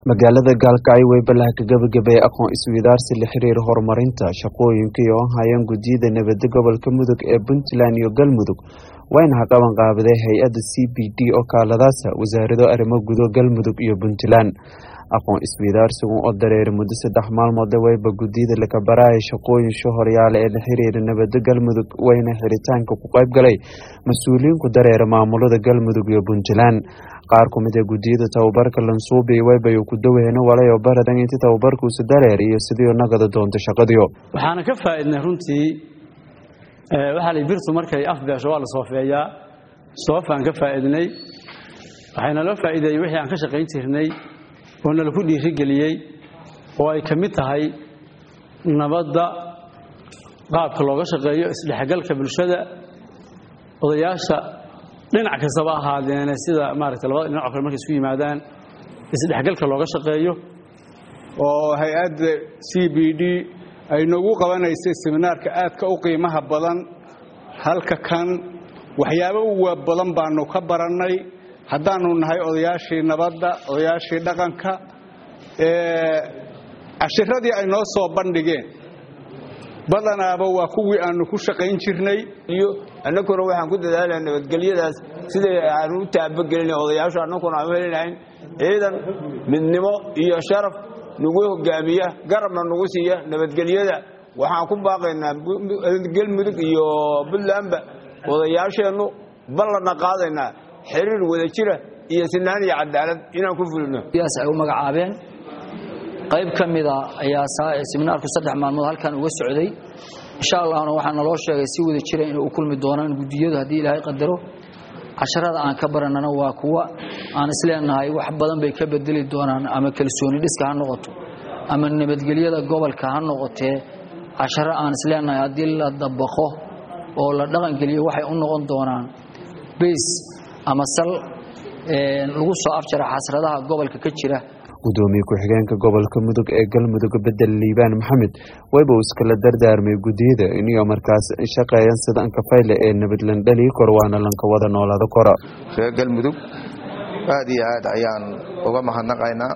magaalada gaalkacyo way ballaha ka gabagabeeyay aqoon isweydaarsi la xiriira horumarinta shaqooyinka iyo hayaan guddiyada nabadda gobolka mudug ee puntland iyo galmudug wayna haqaban qaabaday hay-adda c b d oo kaaladaasa wasaarado arrimo gudo galmudug iyo puntland aqoon isweydaarsigu oo dareeray muddo saddex maalmoode wayba guddiyada lakabaraya shaqooyin shohoryaale ee la xiriira nabadda galmudug wayna xiritaanka ku qayb galay mas-uuliyiinku dareera maamulada galmudug iyo puntland qaar ku mid a guddiyada tababarka lansuubi waybayo ku daweyna walayo baradan inti tababarkuusu dareer iyo sidii nagada doonta shaqadiyo waxaana ka faa'iidnay runtii waxaa la birtu markay afbeesho waa la soofeeyaa soofaan ka faa'iidnay waxayna loo faa'iideeyey wixii aan ka shaqayn jirnay oo nala ku dhiirigeliyey oo ay ka mid tahay nabadda qaabka looga shaqeeyo isdhexgalka bulshada odayaasha dhinac kastaba ahaadeene sida maaragtay labada dhinac oo kale markay isku yimaadaan isdhexgalka looga shaqeeyo oo hay-adda c b d ay noogu qabanaysay seminaarka aadka u qiimaha badan halka kan waxyaabo uwa badan baanu ka barannay haddaanu nahay odayaashii nabadda odayaashii dhaqanka cashiradii ay noo soo bandhigeen badanaaba waa kuwii aanu ku shaqayn jirnay iyo annaguna waxaan ku dadaalaa nabadgelyadaas siday aanu u taabagelina odayaashu annaguna aan u helinahayn ciidan midnimo iyo sharaf nagu hogaamiya garabna nagu siiya nabadgelyada waxaan ku baaqaynaa galmudug iyo puntlandba odayaasheennu ballanna qaadaynaa xiriir wada jira iyo sinaan iyo cadaalad inaan ku fulino yaas ay u magacaabeen qayb ka mida ayaa seminaarku saddex maalmood halkan uga socday insha allahna waxaa naloo sheegay si wada jira inay u kulmi doonaan guddiyadu haddii ilaahay qadaro casharada aan ka baranana waa kuwa aan isleenahay wax badan bay ka bedeli doonaan ama kalsooni dhiska ha noqoto ama nabadgelyada gobolka ha noqotee casharo aan isleenahay haddii la dabaqo oo la dhaqangeliyo waxay u noqon doonaan bays ama sal lagu soo afjara xasradaha gobolka ka jira gudoomiye ku-xigeenka gobolka mudug ee galmudug bedel liibaan maxamed wayba uu iskala dardaarmay guddiyada iniyo markaas shaqeeyan sida ankafayle ee nabadlandhalii kor waana lanka wada noolaada kora reer galmudug aad iyo aad ayaan uga mahadnaqaynaa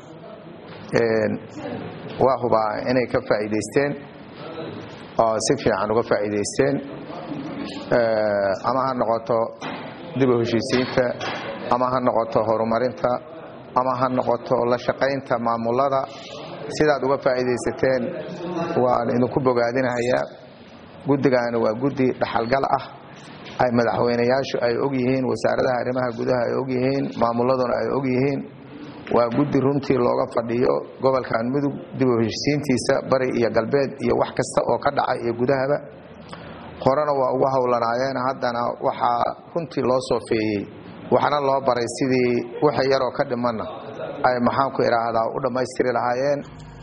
waa hubaa inay ka faa'iidaysteen oo si fiican uga faa'iidaysteen ama ha noqoto dib u heshiisiinta ama ha noqoto horumarinta ama ha noqoto la shaqaynta maamulada sidaad uga faa'iidaysateen waan idinku bogaadinahayaa guddigaani waa guddi dhaxalgal ah ay madaxweynayaashu ay og yihiin wasaaradaha arrimaha gudaha ay og yihiin maamuladuna ay og yihiin waa guddi runtii looga fadhiyo gobolkan mudug dib u heshisiintiisa bari iyo galbeed iyo wax kasta oo ka dhaca iyo gudahaba horena waa ugu howlanaayeen haddana waxaa runtii loo soofeeyey waxna loo baray sidii waxa yaroo ka dhimanna ay maxaanku idhaahdaa u dhammaystiri lahaayeen